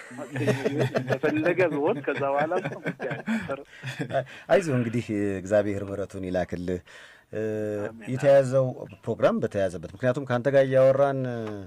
እንደፈለገ ብሆን ከዛ በኋላ ጉዳይ አይዞህ እንግዲህ እግዚአብሔር ምሕረቱን ይላክልህ። የተያዘው ፕሮግራም በተያዘበት ምክንያቱም ከአንተ ጋር እያወራን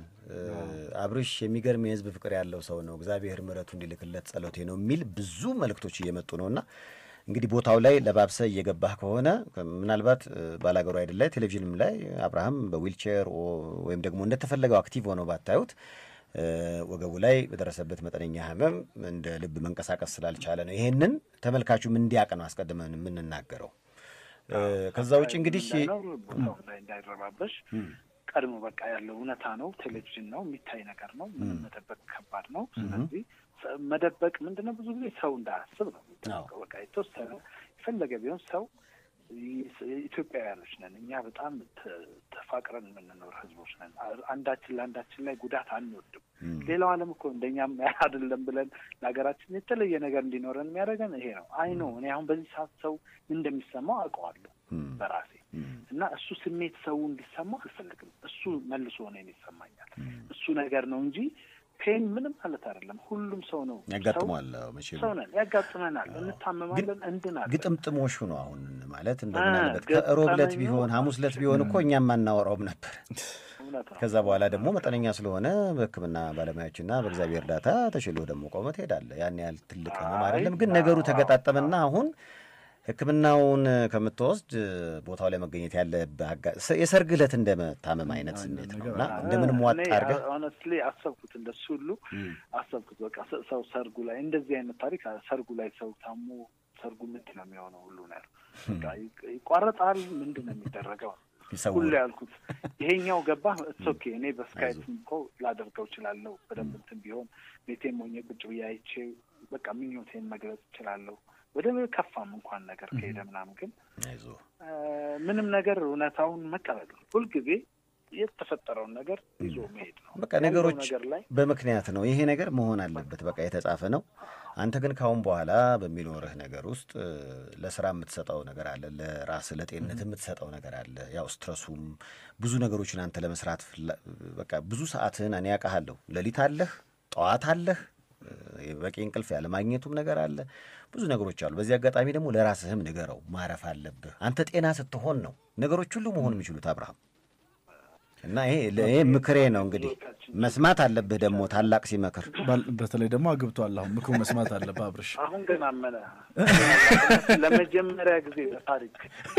አብርሽ የሚገርም የህዝብ ፍቅር ያለው ሰው ነው፣ እግዚአብሔር ምሕረቱ እንዲልክለት ጸሎቴ ነው የሚል ብዙ መልእክቶች እየመጡ ነውና እንግዲህ ቦታው ላይ ለባብሰ እየገባህ ከሆነ ምናልባት ባላገሩ አይደል ላይ ቴሌቪዥንም ላይ አብርሃም በዊልቼር ወይም ደግሞ እንደተፈለገው አክቲቭ ሆነው ባታዩት ወገቡ ላይ በደረሰበት መጠነኛ ህመም እንደ ልብ መንቀሳቀስ ስላልቻለ ነው። ይሄንን ተመልካቹም እንዲያውቅ ነው አስቀድመን የምንናገረው። ከዛ ውጭ እንግዲህ ቦታው ላይ እንዳይረባበሽ ቀድሞ በቃ ያለው እውነታ ነው። ቴሌቪዥን ነው፣ የሚታይ ነገር ነው። ምንም መደበቅ ከባድ ነው። ስለዚህ መደበቅ ምንድነው ብዙ ጊዜ ሰው እንዳያስብ ነው የሚደረገው። በቃ የተወሰነ የፈለገ ቢሆን ሰው ኢትዮጵያውያኖች ነን እኛ በጣም ተፋቅረን የምንኖር ህዝቦች ነን። አንዳችን ለአንዳችን ላይ ጉዳት አንወድም። ሌላው ዓለም እኮ እንደኛም አይደለም ብለን ለሀገራችን የተለየ ነገር እንዲኖረን የሚያደርገን ይሄ ነው። አይ ነው እኔ አሁን በዚህ ሰዓት ሰው እንደሚሰማው አውቀዋለሁ በራሴ እና እሱ ስሜት ሰው እንዲሰማው አልፈልግም። እሱ መልሶ እኔን ይሰማኛል። እሱ ነገር ነው እንጂ ፔን ምንም ማለት አይደለም። ሁሉም ሰው ነው ያጋጥመዋል። መቼም ሰው ነን፣ ያጋጥመናል፣ እንታመማለን፣ እንድናለን። ግጥምጥሞሹ ነው አሁን ማለት እንደምናለበት ሮብ ዕለት ቢሆን ሐሙስ ዕለት ቢሆን እኮ እኛም ማናወራውም ነበር። ከዛ በኋላ ደግሞ መጠነኛ ስለሆነ በሕክምና ባለሙያዎችና በእግዚአብሔር እርዳታ ተሽሎ ደግሞ ቆመ ትሄዳለህ። ያን ያህል ትልቅ ህመም አይደለም። ግን ነገሩ ተገጣጠመና አሁን ሕክምናውን ከምትወስድ ቦታው ላይ መገኘት ያለብህ የሰርግ ዕለት እንደመታመም አይነት ስሜት ነው እና እንደምንም ዋጥ አድርገህ ሆነስትሊ አሰብኩት፣ እንደሱ ሁሉ አሰብኩት። በቃ ሰው ሰርጉ ላይ እንደዚህ አይነት ታሪክ ሰርጉ ላይ ሰው ታሞ ሰርጉ ምንድን ነው የሚሆነው ሁሉ ነው ያልኩት። ይቋረጣል፣ ምንድን ነው የሚደረገው ሁሉ ያልኩት። ይሄኛው ገባ ኦኬ። እኔ በስካይፕ እኮ ላደርገው እችላለሁ በደንብ እንትን ቢሆን ቤቴም ሆኜ ቁጭ ብዬ አይቼ በቃ ምኞቴን መግለጽ እችላለሁ። ወደ ከፋም እንኳን ነገር ከሄደ ምናምን ግን ምንም ነገር እውነታውን መቀበል ነው። ሁልጊዜ የተፈጠረውን ነገር ይዞ መሄድ ነው። በቃ ነገሮች በምክንያት ነው። ይሄ ነገር መሆን አለበት፣ በቃ የተጻፈ ነው። አንተ ግን ካሁን በኋላ በሚኖርህ ነገር ውስጥ ለስራ የምትሰጠው ነገር አለ፣ ለራስህ ለጤንነት የምትሰጠው ነገር አለ። ያው ስትረሱም ብዙ ነገሮችን አንተ ለመስራት በቃ ብዙ ሰዓትህን እኔ ያውቃሃለሁ። ሌሊት አለህ፣ ጠዋት አለህ በቂ እንቅልፍ ያለማግኘቱም ነገር አለ። ብዙ ነገሮች አሉ። በዚህ አጋጣሚ ደግሞ ለራስህም ንገረው፣ ማረፍ አለብህ። አንተ ጤና ስትሆን ነው ነገሮች ሁሉ መሆን የሚችሉት አብርሃም። እና ይሄ ይሄ ምክሬ ነው እንግዲህ መስማት አለብህ። ደግሞ ታላቅ ሲመክር በተለይ ደግሞ አግብቷል። አሁን ምክሩ መስማት አለብህ አብርሽ። አሁን ግን አመነ ለመጀመሪያ ጊዜ በታሪክ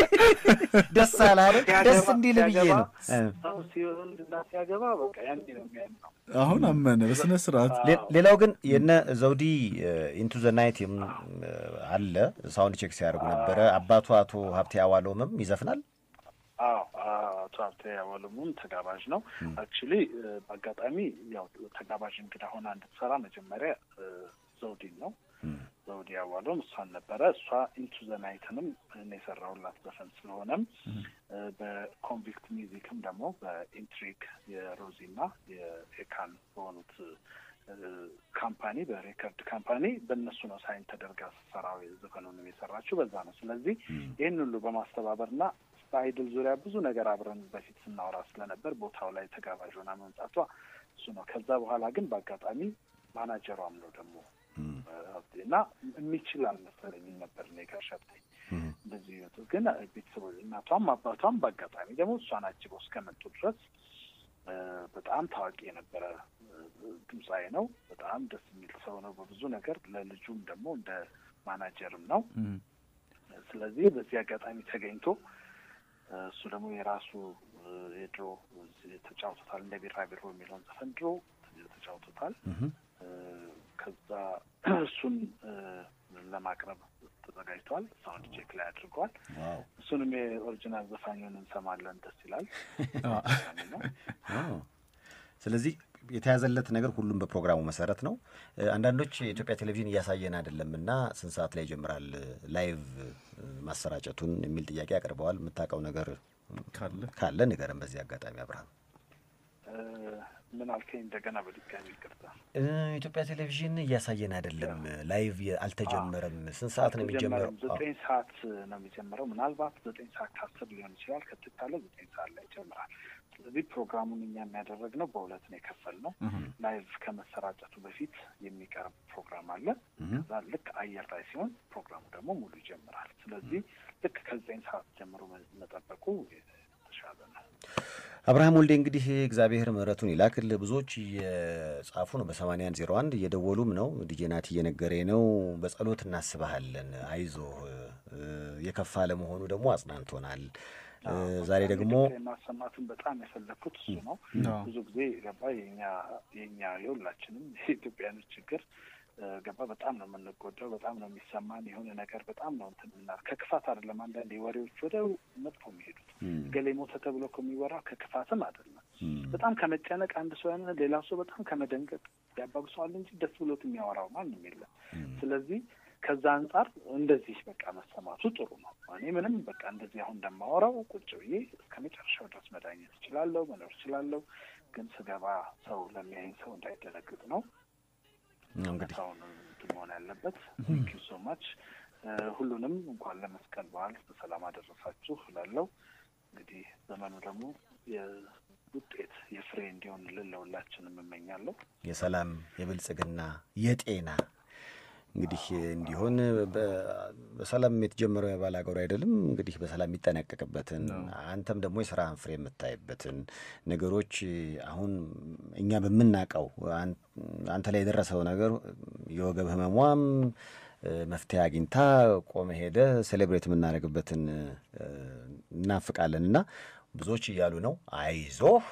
ደስ አላለ ደስ እንዲል ብዬ ነው ሰው ሲሆን እና ሲያገባ በቃ ያኔ ነው የሚያምነው። አሁን አመነ በስነ ስርዓት። ሌላው ግን የነ ዘውዲ ኢንቱ ዘ ናይት አለ ሳውንድ ቼክ ሲያደርጉ ነበረ። አባቱ አቶ ሀብቴ አዋሎምም ይዘፍናል። አዎ አቶ ሀብቴ አዋሎሙም ተጋባዥ ነው። አክቹሊ በአጋጣሚ ያው ተጋባዥ እንግዳ ሆና እንድትሰራ መጀመሪያ ዘውዲን ነው ዘውዲ አዋሎም እሷን ነበረ። እሷ ኢንቱ ዘ ናይትንም እኔ የሰራሁላት ዘፈን ስለሆነም በኮንቪክት ሚውዚክም ደግሞ በኢንትሪክ የሮዚና የኤካን በሆኑት ካምፓኒ በሬከርድ ካምፓኒ በእነሱ ነው ሳይን ተደርጋ ሰራዊ ዘፈኑንም የሰራችው በዛ ነው። ስለዚህ ይህን ሁሉ በማስተባበርና በአይድል ዙሪያ ብዙ ነገር አብረን በፊት ስናወራ ስለነበር ቦታው ላይ ተጋባዥ ሆና መምጣቷ እሱ ነው። ከዛ በኋላ ግን በአጋጣሚ ማናጀሯም ነው ደግሞ እና የሚችል አልመሰለኝም ነበር እኔ ጋር ሸብቴ እንደዚህ ግን ቤተሰቦች እናቷም አባቷም በአጋጣሚ ደግሞ እሷን አጅበው እስከመጡ ድረስ በጣም ታዋቂ የነበረ ድምፃዊ ነው። በጣም ደስ የሚል ሰው ነው በብዙ ነገር። ለልጁም ደግሞ እንደ ማናጀርም ነው። ስለዚህ በዚህ አጋጣሚ ተገኝቶ እሱ ደግሞ የራሱ የድሮ ተጫውቶታል። እንደ ቢራቢሮ የሚለውን ዘፈን ድሮ ተጫውቶታል። ከዛ እሱን ለማቅረብ ተዘጋጅተዋል። ሳውንድ ቼክ ላይ አድርገዋል። እሱንም የኦሪጂናል ዘፋኙን እንሰማለን። ደስ ይላል ነው። ስለዚህ የተያዘለት ነገር ሁሉም በፕሮግራሙ መሰረት ነው። አንዳንዶች የኢትዮጵያ ቴሌቪዥን እያሳየን አይደለም እና ስንት ሰዓት ላይ ይጀምራል ላይቭ ማሰራጨቱን የሚል ጥያቄ አቅርበዋል። የምታውቀው ነገር ካለ ንገረን በዚህ አጋጣሚ አብርሃም። ምን አልከኝ? እንደገና በድጋሚ ይቅርታ። ኢትዮጵያ ቴሌቪዥን እያሳየን አይደለም፣ ላይቭ አልተጀመረም። ስንት ሰዓት ነው የሚጀምረው? ዘጠኝ ሰዓት ነው የሚጀምረው። ምናልባት ዘጠኝ ሰዓት ከአስር ሊሆን ይችላል። ከትካለ ዘጠኝ ሰዓት ላይ ይጀምራል። ስለዚህ ፕሮግራሙን እኛ የሚያደረግነው በሁለት ነው የከፈልነው። ላይቭ ከመሰራጨቱ በፊት የሚቀርብ አለ። ከዛ ልክ አየር ላይ ሲሆን ፕሮግራሙ ደግሞ ሙሉ ይጀምራል። ስለዚህ ልክ ከዘጠኝ ሰዓት ጀምሮ መጠበቁ የተሻለ ነው። አብርሃም ወልዴ እንግዲህ እግዚአብሔር ምሕረቱን ይላክል። ብዙዎች እየጻፉ ነው፣ በሰማንያ አንድ ዜሮ አንድ እየደወሉም ነው። ዲጄናት እየነገረኝ ነው። በጸሎት እናስበሃለን፣ አይዞህ፣ የከፋ ለመሆኑ ደግሞ አጽናንቶናል። ዛሬ ደግሞ ማሰማትን በጣም የፈለግኩት እሱ ነው። ብዙ ጊዜ ገባ የኛ የኛ የሁላችንም የኢትዮጵያኖች ችግር ገባ በጣም ነው የምንጎዳው። በጣም ነው የሚሰማን የሆነ ነገር በጣም ነው እንትን ምና ከክፋት አይደለም። አንዳንድ ወሬዎች ወደ መጥፎ የሚሄዱት ገሌ ሞተ ተብሎ ከሚወራው ከክፋትም አይደለም። በጣም ከመጨነቅ አንድ ሰው ያን ሌላ ሰው በጣም ከመደንገጥ ያባብሰዋል እንጂ ደስ ብሎት የሚያወራው ማንም የለም። ስለዚህ ከዛ አንጻር እንደዚህ በቃ መሰማቱ ጥሩ ነው። እኔ ምንም በቃ እንደዚህ አሁን እንደማወራው ቁጭ ብዬ እስከ መጨረሻው ድረስ መዳኘት እችላለሁ፣ መኖር እችላለሁ። ግን ስገባ ሰው ለሚያይኝ ሰው እንዳይደነግጥ ነው እንግዲህ ሰውን መሆን ያለበት። ቴንክ ዩ ሶ ማች ሁሉንም እንኳን ለመስቀል በዓል በሰላም አደረሳችሁ እላለሁ። እንግዲህ ዘመኑ ደግሞ የውጤት የፍሬ እንዲሆንልን ለሁላችንም እመኛለሁ። የሰላም የብልጽግና የጤና እንግዲህ እንዲሆን በሰላም የተጀመረው የባል ሀገሩ አይደለም እንግዲህ በሰላም የሚጠናቀቅበትን አንተም ደግሞ የስራህን ፍሬ የምታይበትን ነገሮች አሁን እኛ በምናውቀው አንተ ላይ የደረሰው ነገር የወገብ ህመሟም መፍትሄ አግኝታ ቆመ ሄደ ሴሌብሬት የምናደርግበትን እናፍቃለን እና ብዙዎች እያሉ ነው አይዞህ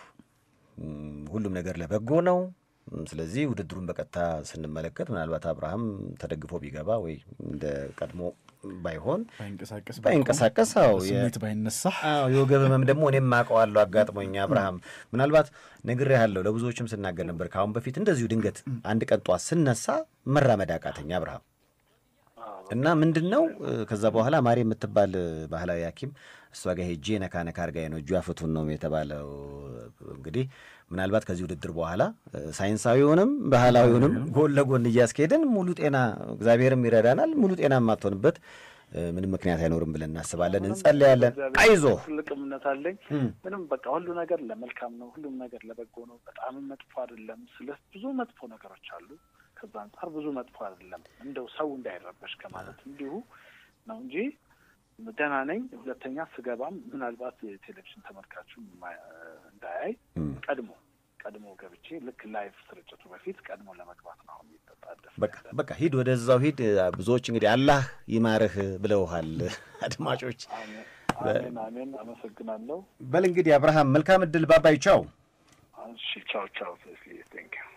ሁሉም ነገር ለበጎ ነው ስለዚህ ውድድሩን በቀጥታ ስንመለከት ምናልባት አብርሃም ተደግፎ ቢገባ ወይ እንደ ቀድሞ ባይሆን ባይንቀሳቀስ ስሜት ባይነሳ የወገብ ህመም ደግሞ እኔም አውቀዋለሁ አጋጥሞኝ አብርሃም ምናልባት ነግሬሃለሁ ለብዙዎችም ስናገር ነበር ከአሁን በፊት እንደዚሁ ድንገት አንድ ቀን ጧት ስነሳ መራመድ አቃተኝ አብርሃም እና ምንድን ነው ከዛ በኋላ ማሪ የምትባል ባህላዊ ሐኪም እሷ ጋር ሄጄ ነካ ነካ አድርጋኝ ነው እጇ ፍቱን ነው የተባለው። እንግዲህ ምናልባት ከዚህ ውድድር በኋላ ሳይንሳዊውንም ባህላዊውንም ጎን ለጎን እያስኬድን ሙሉ ጤና እግዚአብሔርም ይረዳናል። ሙሉ ጤና የማትሆንበት ምንም ምክንያት አይኖርም ብለን እናስባለን፣ እንጸልያለን። አይዞ ትልቅ እምነት አለኝ። ምንም በቃ ሁሉ ነገር ለመልካም ነው፣ ሁሉም ነገር ለበጎ ነው። በጣም መጥፎ አይደለም። ስለ ብዙ መጥፎ ነገሮች አሉ ከዛ አንጻር ብዙ መጥፎ አይደለም። እንደው ሰው እንዳይረበሽ ከማለት እንዲሁ ነው እንጂ ደህና ነኝ። ሁለተኛ ስገባም ምናልባት የቴሌቪዥን ተመልካቹ እንዳያይ ቀድሞ ቀድሞ ገብቼ ልክ ላይቭ ስርጭቱ በፊት ቀድሞ ለመግባት ነው አሁን የሚጠጣደፍ። በቃ ሂድ፣ ወደዛው ሂድ። ብዙዎች እንግዲህ አላህ ይማርህ ብለውሃል አድማጮች። አሜን አሜን። አመሰግናለሁ። በል እንግዲህ አብርሃም መልካም እድል። ባባይ ቻው። እሺ ቻው ቻው። ቴንክ ዩ